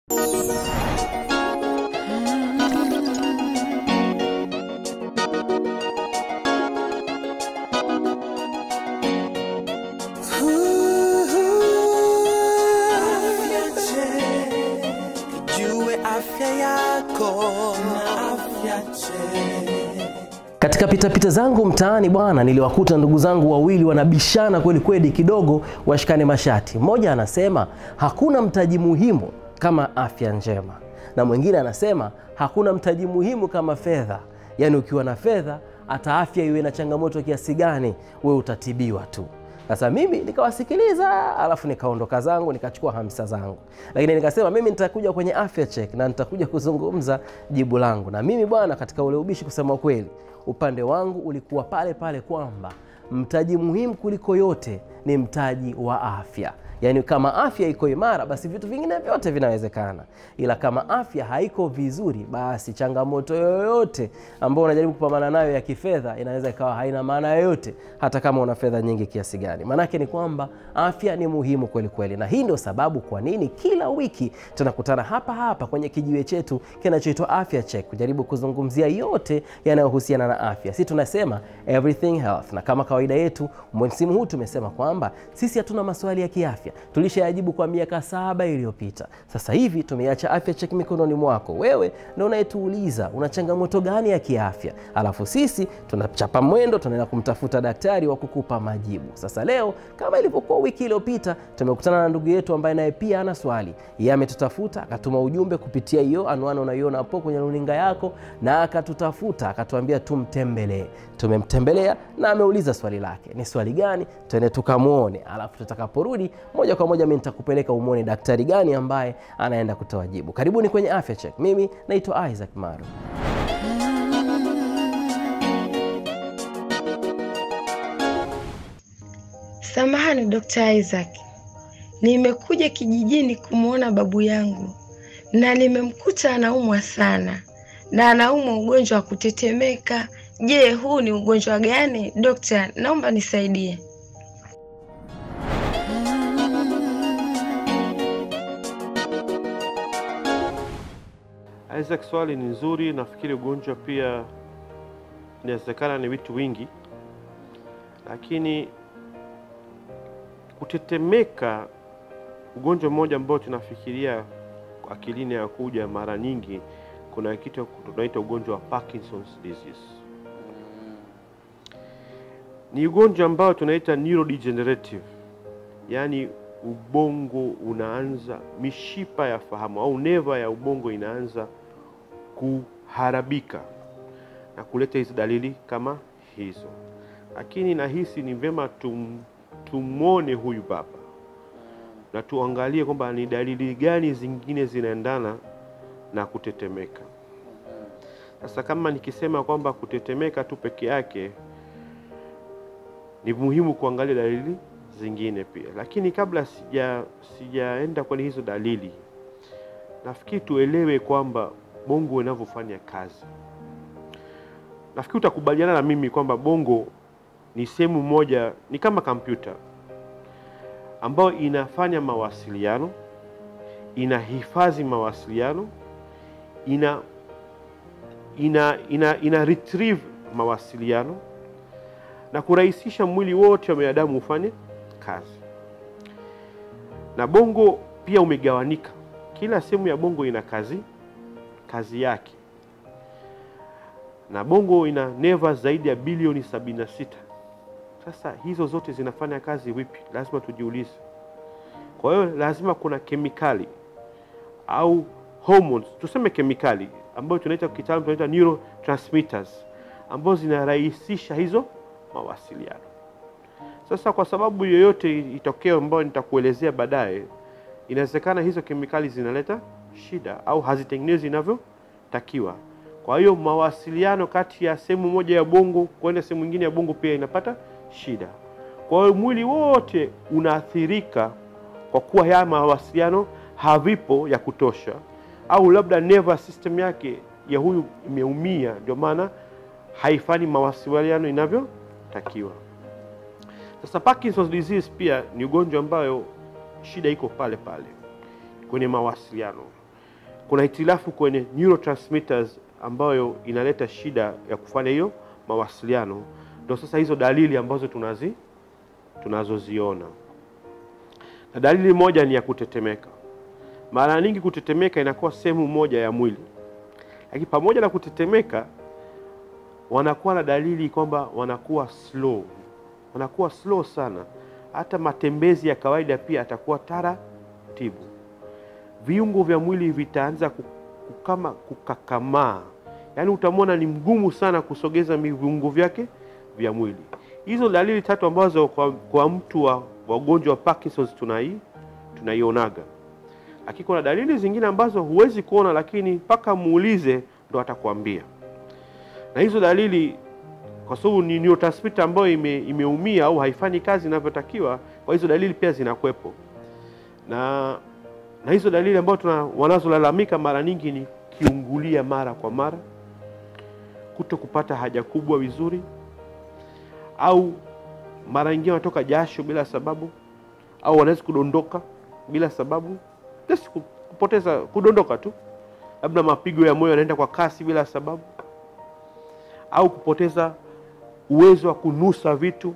Jue afya yako na afya njema. Katika pitapita zangu mtaani bwana, niliwakuta ndugu zangu wawili wanabishana kweli kweli, kidogo washikane mashati. Mmoja anasema hakuna mtaji muhimu kama afya njema, na mwingine anasema hakuna mtaji muhimu kama fedha. Yaani ukiwa na fedha, hata afya iwe na changamoto kiasi gani, we utatibiwa tu. Sasa mimi nikawasikiliza, alafu nikaondoka zangu nikachukua hamsa zangu, lakini nikasema mimi nitakuja kwenye afya check na nitakuja kuzungumza jibu langu. Na mimi bwana, katika ule ubishi, kusema kweli, upande wangu ulikuwa pale pale kwamba mtaji muhimu kuliko yote ni mtaji wa afya. Yaani kama afya iko imara, basi vitu vingine vyote vinawezekana, ila kama afya haiko vizuri, basi changamoto yoyote ambayo unajaribu kupambana nayo ya kifedha inaweza ikawa haina maana yoyote, hata kama una fedha nyingi kiasi gani. Maanake ni kwamba afya ni muhimu kweli kweli, na hii ndio sababu kwa nini kila wiki tunakutana hapa hapa kwenye kijiwe chetu kinachoitwa Afya Check kujaribu kuzungumzia yote yanayohusiana na afya. Si tunasema everything health, na kama kawaida yetu msimu huu tumesema kwamba sisi hatuna maswali ya kiafya, tulishayajibu kwa miaka saba iliyopita. Sasa hivi tumeacha Afya Check mikononi mwako wewe, ndio unayetuuliza una changamoto gani ya kiafya, alafu sisi tunachapa mwendo, tunaenda kumtafuta daktari wa kukupa majibu. Sasa leo kama ilivyokuwa wiki iliyopita, tumekutana na ndugu yetu ambaye naye pia ana swali. Yeye ametutafuta akatuma ujumbe kupitia hiyo anwani unaiona hapo kwenye runinga yako, na akatutafuta akatuambia tumtembelee. Tumemtembelea na ameuliza swali lake. Ni swali gani? Twende tukamwone, alafu tutakaporudi moja kwa moja mimi nitakupeleka umwone daktari gani ambaye anaenda kutoa jibu. Karibuni kwenye Afya Check. Mimi naitwa Isaac Maru. Samahani Dr. Isaac, nimekuja kijijini kumwona babu yangu na nimemkuta anaumwa sana na anaumwa ugonjwa wa kutetemeka. Je, huu ni ugonjwa gani? Dokta, naomba nisaidie. Isaac, swali ni nzuri. Nafikiri ugonjwa pia inawezekana ni vitu wingi, lakini kutetemeka, ugonjwa mmoja ambao tunafikiria akilini ya kuja mara nyingi, kuna kitu tunaita ugonjwa wa Parkinson's disease. Ni ugonjwa ambao tunaita neurodegenerative, yaani ubongo unaanza, mishipa ya fahamu au neva ya ubongo inaanza kuharabika na kuleta hizi dalili kama hizo. Lakini nahisi ni vyema tum, tumwone huyu baba na tuangalie kwamba ni dalili gani zingine zinaendana na kutetemeka. Sasa kama nikisema kwamba kutetemeka tu peke yake, ni muhimu kuangalia dalili zingine pia. Lakini kabla sija sijaenda kwenye hizo dalili, nafikiri tuelewe kwamba bongo unavyofanya kazi. Nafikiri utakubaliana na mimi kwamba bongo ni sehemu moja, ni kama kompyuta ambayo inafanya mawasiliano, inahifadhi mawasiliano, ina ina ina, ina retrieve mawasiliano na kurahisisha mwili wote wa binadamu ufanye kazi. Na bongo pia umegawanika, kila sehemu ya bongo ina kazi kazi yake, na bongo ina neva zaidi ya bilioni 76. Sasa hizo zote zinafanya kazi vipi? Lazima tujiulize. Kwa hiyo lazima kuna kemikali au hormones, tuseme kemikali ambayo tunaita kitaalamu tunaita neurotransmitters ambazo zinarahisisha hizo mawasiliano. Sasa kwa sababu yoyote itokeo ambayo nitakuelezea baadaye, inawezekana hizo kemikali zinaleta shida au hazitengenezi inavyotakiwa. Kwa hiyo mawasiliano kati ya sehemu moja ya bongo kwenda sehemu nyingine ya bongo pia inapata shida. Kwa hiyo mwili wote unaathirika kwa kuwa haya mawasiliano havipo ya kutosha, au labda nervous system yake ya huyu imeumia, ndio maana haifanyi mawasiliano inavyotakiwa. Sasa Parkinson's disease pia ni ugonjwa ambayo shida iko pale pale kwenye mawasiliano, kuna hitilafu kwenye neurotransmitters ambayo inaleta shida ya kufanya hiyo mawasiliano. Ndio sasa hizo dalili ambazo tunazi tunazoziona, na dalili moja ni ya kutetemeka. Mara nyingi kutetemeka inakuwa sehemu moja ya mwili, lakini pamoja na kutetemeka wanakuwa na dalili kwamba wanakuwa slow, wanakuwa slow sana. Hata matembezi ya kawaida pia atakuwa taratibu. Viungo vya mwili vitaanza kukama, kukakamaa, yaani utamwona ni mgumu sana kusogeza viungo vyake vya mwili. Hizo dalili tatu ambazo kwa, kwa mtu wa wagonjwa wa Parkinson's tunai tunaionaga, lakini kuna dalili zingine ambazo huwezi kuona, lakini mpaka muulize ndo atakwambia na hizo dalili kwa sababu ni neurotransmitter ambayo ime, imeumia au haifanyi kazi inavyotakiwa, kwa hizo dalili pia zinakuwepo. Na na hizo dalili ambazo tuna wanazolalamika mara nyingi ni kiungulia mara kwa mara, kuto kupata haja kubwa vizuri, au mara nyingine wanatoka jasho bila sababu, au wanaweza kudondoka bila sababu, just kupoteza kudondoka tu, labda mapigo ya moyo yanaenda kwa kasi bila sababu au kupoteza uwezo wa kunusa vitu.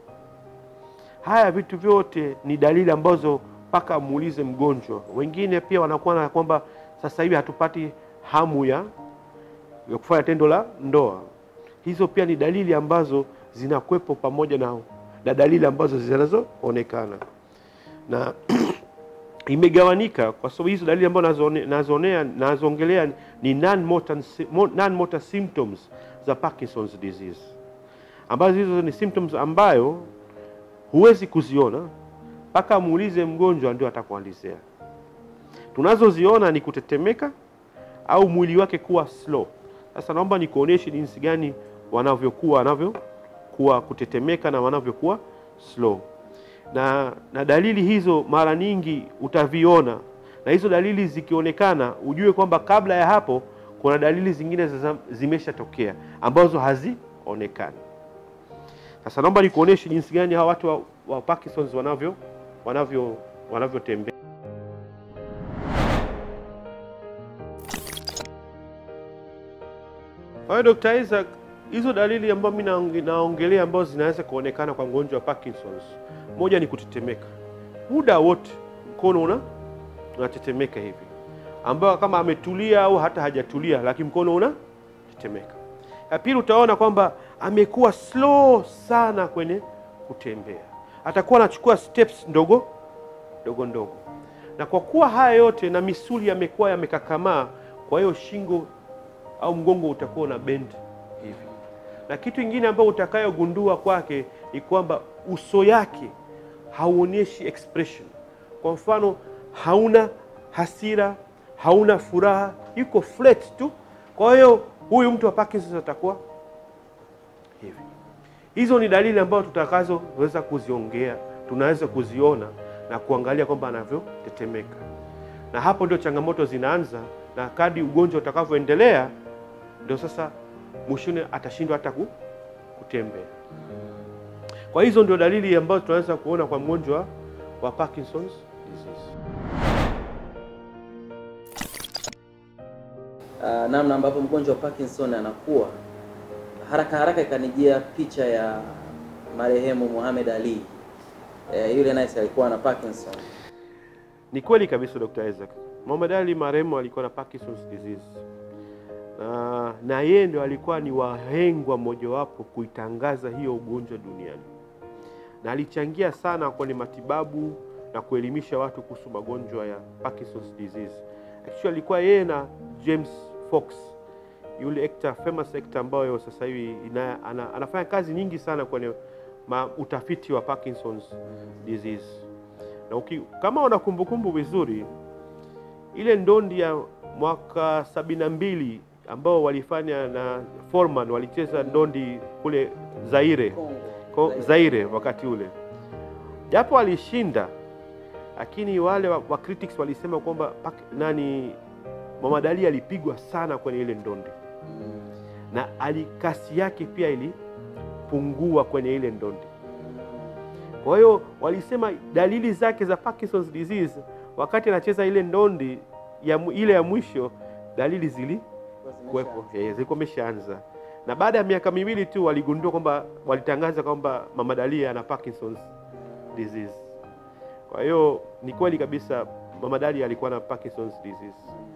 Haya vitu vyote ni dalili ambazo mpaka muulize mgonjwa. Wengine pia wanakuwa na kwamba sasa hivi hatupati hamu ya, ya kufanya tendo la ndoa. Hizo pia ni dalili ambazo zinakuwepo pamoja na, na dalili ambazo zinazoonekana na imegawanika kwa sababu hizo dalili ambazo nazonea nazoongelea ni non-motor non-motor symptoms za Parkinson's disease, ambazo hizo ni symptoms ambayo huwezi kuziona mpaka muulize mgonjwa ndio atakuelezea. Tunazoziona ni kutetemeka au mwili wake kuwa slow. Sasa naomba nikuonyeshe jinsi gani wanavyokuwa wanavyokuwa kutetemeka na wanavyokuwa slow na, na dalili hizo mara nyingi utaviona, na hizo dalili zikionekana ujue kwamba kabla ya hapo kuna dalili zingine zimeshatokea ambazo hazionekani. Sasa naomba nikuonyeshe jinsi gani hawa watu wa, wa Parkinson's wanavyo wanavyo wanavyotembea. Kwa hiyo Dr. Isaac, hizo dalili ambazo mimi naongelea ambazo zinaweza kuonekana kwa mgonjwa wa Parkinson's moja ni kutetemeka muda wote, mkono una unatetemeka hivi, ambayo kama ametulia au hata hajatulia, lakini mkono unatetemeka. Ya pili, utaona kwamba amekuwa slow sana kwenye kutembea, atakuwa anachukua steps ndogo ndogo ndogo, na kwa kuwa haya yote na misuli yamekuwa yamekakamaa, kwa hiyo shingo au mgongo utakuwa una bend hivi, na kitu kingine ambayo utakayogundua kwake ni kwamba uso yake hauonyeshi expression. Kwa mfano, hauna hasira, hauna furaha, yuko flat tu. Kwa hiyo huyu mtu wa Parkinson atakuwa hivi. Hizo ni dalili ambazo tutakazoweza kuziongea, tunaweza kuziona na kuangalia kwamba anavyotetemeka, na hapo ndio changamoto zinaanza, na kadi ugonjwa utakavyoendelea, ndio sasa mwishoni atashindwa hata kutembea. Kwa hizo ndio dalili ambazo tunaweza kuona kwa mgonjwa wa Parkinson's disease. Uh, namna ambavyo mgonjwa wa Parkinson anakuwa haraka haraka, ikanijia picha ya marehemu Muhammad Ali. Eh, yule naye alikuwa na Parkinson. Ni kweli kabisa Dr. Isaac. Muhammad Ali marehemu alikuwa na Parkinson's disease. Na, na yeye ndio alikuwa ni wahengwa mojawapo kuitangaza hiyo ugonjwa duniani na alichangia sana kwenye matibabu na kuelimisha watu kuhusu magonjwa ya Parkinson's disease. Actually alikuwa yeye na James Fox, yule actor, famous actor ambayo sasa hivi ana, anafanya kazi nyingi sana kwenye ma, utafiti wa Parkinson's disease. Na uki, kama una kumbukumbu vizuri ile ndondi ya mwaka sabini na mbili ambao walifanya na Foreman walicheza ndondi kule Zaire Ko, Zaire wakati ule, japo alishinda, lakini wale wa, wa critics walisema kwamba nani Muhammad Ali alipigwa sana kwenye ile ndondi na ali kasi yake pia ilipungua kwenye ile ndondi. Kwa hiyo walisema dalili zake za Parkinson's disease wakati anacheza ile ndondi ya, mu- ile ya mwisho dalili zilikuwepo, eh, zilikuwa imeshaanza na baada ya miaka miwili tu waligundua kwamba walitangaza kwamba mama Dalia ana Parkinson's disease. Kwa hiyo ni kweli kabisa mama Dalia alikuwa na Parkinson's disease.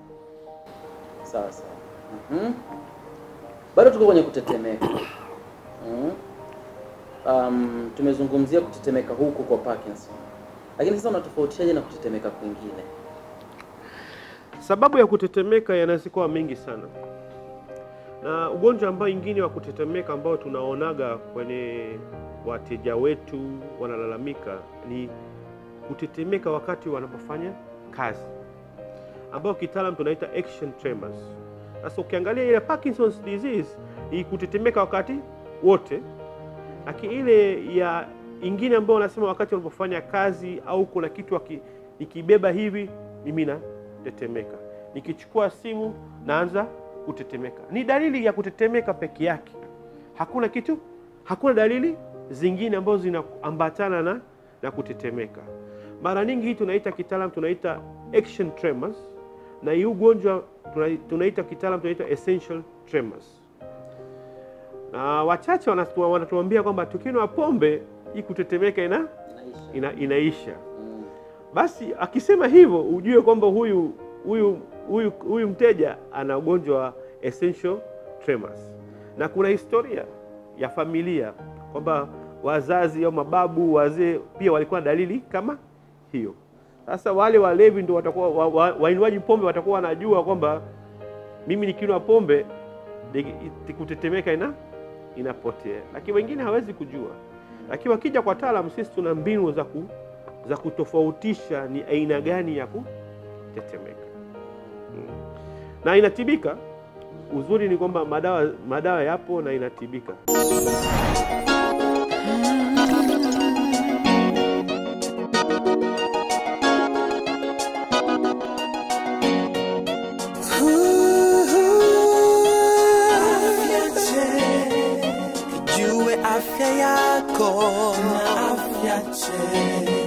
Sawa sawa. Mhm. Bado tuko kwenye kutetemeka. Mhm. Um, tumezungumzia kutetemeka huku kwa Parkinson. Lakini sasa unatofautishaje na kutetemeka kwingine? Sababu ya kutetemeka yanaweza kuwa mengi sana, na ugonjwa ambao ingine wa kutetemeka ambao tunaonaga kwenye wateja wetu wanalalamika ni kutetemeka wakati wanapofanya kazi, ambao kitaalam tunaita action tremors. Sasa ukiangalia ile Parkinson's disease ni kutetemeka wakati wote, lakini ile ya ingine ambayo wanasema wakati wanapofanya kazi au kuna kitu waki- nikibeba hivi mimi natetemeka, nikichukua simu naanza kutetemeka. Ni dalili ya kutetemeka peke yake, hakuna kitu, hakuna dalili zingine ambazo zinaambatana na, na kutetemeka. Mara nyingi hii tunaita kitaalam tunaita action tremors, na hii ugonjwa tuna- tunaita kitaalam tunaita essential tremors na wachache wanatu- wanatuambia kwamba tukinywa pombe hii kutetemeka ina, Inaisha. ina, inaisha. Mm. Basi akisema hivyo ujue kwamba huyu huyu huyu huyu mteja ana ugonjwa wa essential tremors, na kuna historia ya familia kwamba wazazi au mababu wazee pia walikuwa na dalili kama hiyo. Sasa wale walevi ndio watakuwa wa- wa- wainywaji pombe watakuwa wanajua kwamba mimi nikinywa pombe ni- kutetemeka ina inapotea, lakini wengine hawezi kujua. Lakini wakija kwa taalamu, sisi tuna mbinu za ku, za kutofautisha ni aina gani ya kutetemeka Mm. na inatibika. Uzuri ni kwamba madawa madawa yapo na inatibika. Afya njema, jue afya yako na afya njema.